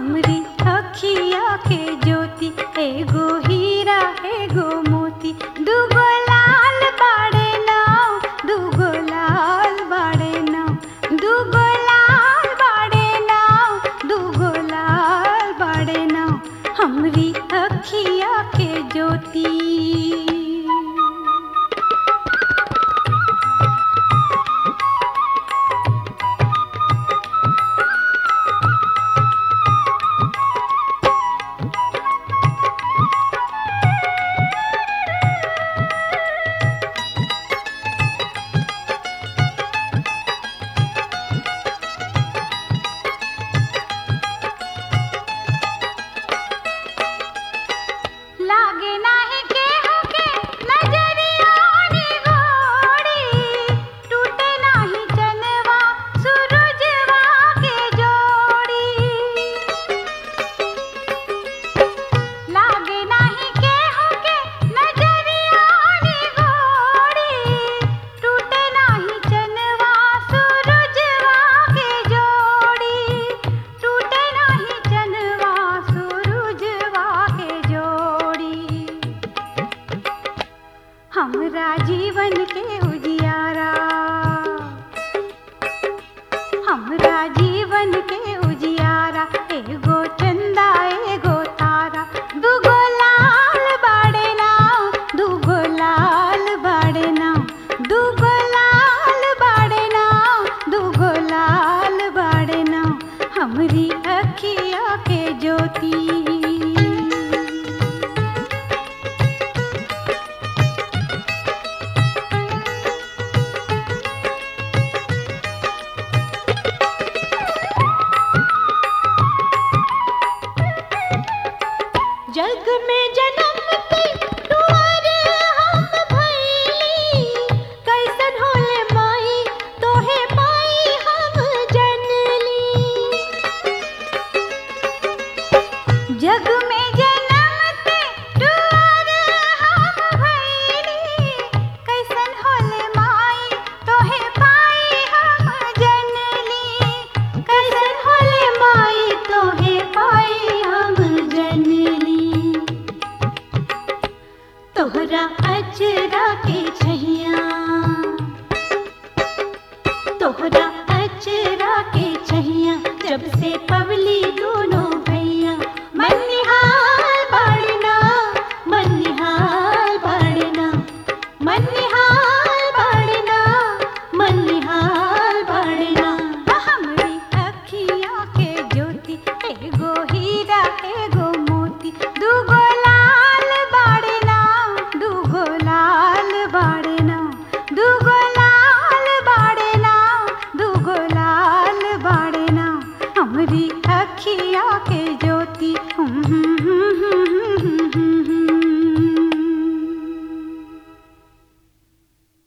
हमरी अखिया के ज्योति एगो हीरा एगो मोती दूगो लाल बाड़े नाव दूगो लाल बाड़े नाव दूगो लाल बाड़े नाव दूगो लाल बाड़े नाव हमरी अखिया के ज्योति लागे नाही केहू के नजरिया निगोड़ी टूटे नाही चनवा सूरजवा के जोड़ी लागे नाही केहू के नजरिया निगोड़ी टूटे नाही चनवा सूरजवा के जोड़ी टूटे नाही चनवा सूरजवा के जोड़ी हमरा जीवन के उजियारा हमरा जीवन के उजियारा एगो चंदा एगो तारा दूगो लाल बाड़े नाव दूगो लाल बाड़े नाव दूगो लाल बाड़े नाव दूगो लाल बाड़े नाव हमरी अखिया के ज्योति जग में जन्मते दुआर हम भइली कैसन होले माई तोहे माई हम जनली जग में जन्मते दुआर हम भइली कैसन होले माई तोहे पाई हम जनली कैसन होले माई तोहे पाई हम जनली तोहरा अचरा के छैया तोहरा अचरा के छैया जब से पवली दोनों भैया मनिहाल बाड़ना मनिहाल बाड़ना मनिहाल बाड़ना मनिहाल बाड़ना हमरी अखिया के ज्योति एगो हीरा एगो मोती दूगो लाल बाड़ना दूगो लाल बाड़ना दूगो लाल बाड़ना दूगो लाल बाड़ना हमरी अखिया के ज्योति हम्म, हम्म, हम्म,